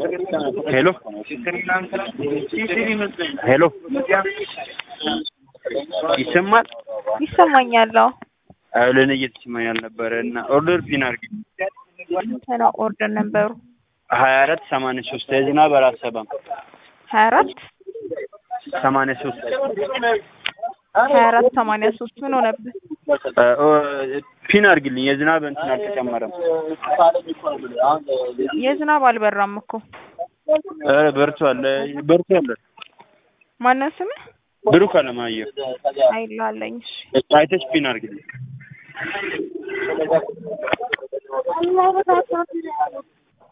ሄሎ ሄሎ ይሰማል? ይሰማኛል። አዎ አዎ ለእኔ እየተሰማኝ አልነበረ እና ኦርደር ፒን አድርጊ እንትና ኦርደር ነበሩ ሀያ አራት ሰማንያ ሶስት የዝናብ አላሰባም ሀያ አራት ሰማንያ ሶስት ሀያ አራት ሰማንያ ሶስት ምን ሆነብህ? ፒን አድርግልኝ የዝናብ እንትን አልተጨመረም። የዝናብ አልበራም እኮ ኧረ በርቷል በርቷል። ማነው ስምህ? ብሩክ አለማየሁ አይላለኝ። እሺ አይተሽ ፒን አድርግልኝ